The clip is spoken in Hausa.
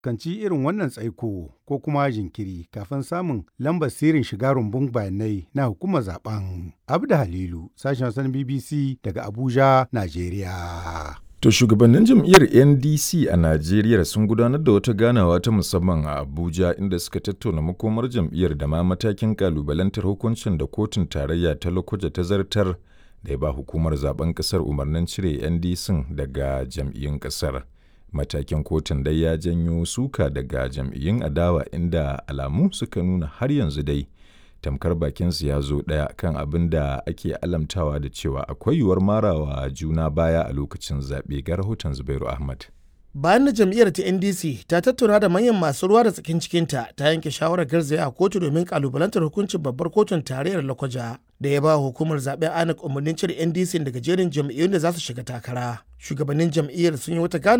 fuskanci irin wannan tsaiko ko kuma jinkiri kafin samun lambar sirrin shiga rumbun bayanai na hukumar zaben. Abda Halilu, sashen wasan BBC daga Abuja, Najeriya. To shugabannin jam'iyyar NDC a Najeriya sun gudanar da wata ganawa ta musamman a Abuja inda suka tattauna makomar jam'iyyar da ma matakin kalubalantar hukuncin da kotun tarayya ta Lokoja ta zartar da ya ba hukumar zaben kasar umarnin cire NDC daga jam'iyyun kasar. Matakin kotun dai ya janyo suka daga jam'iyyun adawa inda alamu suka nuna har yanzu dai tamkar bakinsu ya zo ɗaya kan abin da ake alamtawa da cewa akwai yiwuwar marawa juna baya a lokacin zaɓe ga rahoton Zubairu Ahmad. bayan da jam'iyyar ta ndc ta tattauna da manyan masu ruwa da tsakin cikinta ta yanke shawarar garzaya a kotu domin kalubalantar hukuncin babbar kotun tarayyar lakwaja da ya ba hukumar zaben anak umarnin cire ndc daga jerin jam'iyyun da za su shiga takara shugabannin jam'iyyar sun yi wata